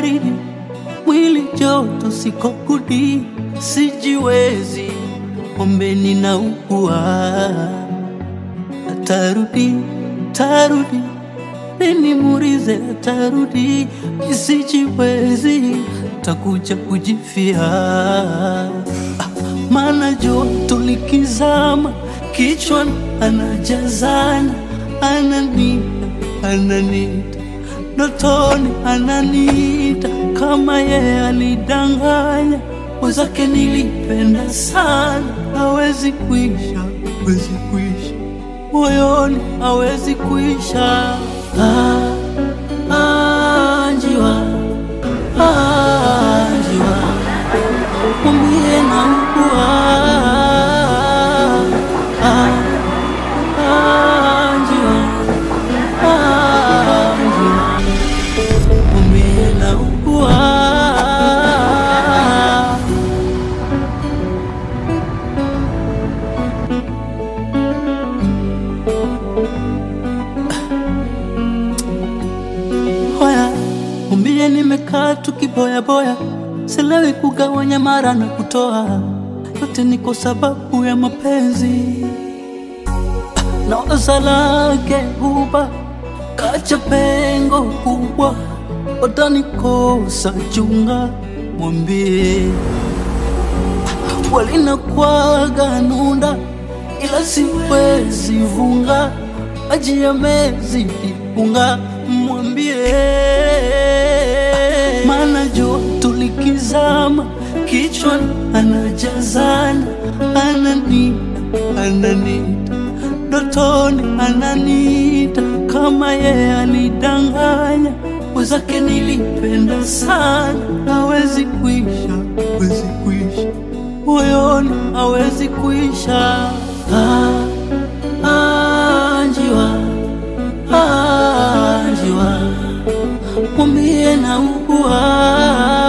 baridi, mwili joto, siko kudi, sijiwezi, ombeni na ukua, atarudi, tarudi, nini murize, atarudi, isijiwezi, takuja kujifia, ah, maana joto likizama, kichwa anajazana, ananita, ananita ndotoni ananita kama yeye alidanganya wenzake, nilipenda sana, hawezi kuisha, hawezi kuisha moyoni, hawezi kuisha. Ah, ah, njiwa, ah, njiwa, mwambie naugua. Ah, ah, njiwa, ah, njiwa mwambie naugua. Hoya, mwambie nimekaa tu kiboyaboya, silewi kugawanya mara na kutoa, yote ni kwa sababu ya mapenzi na waza lake huba kacha pengo kubwa, watanikosa chunga, mwambie walinakwaga nunda, ila siwezi vunga, maji yamezidi unga, mwambie maana joto likizama, kichwa anajazana, ananita, ananita ndotoni ananita kama yeye alidanganya wenzake, nilipenda sana, hawezi kuisha, hawezi kuisha moyoni, hawezi kuisha. Ah, ah, njiwa, ah, njiwa, mwambie naugua.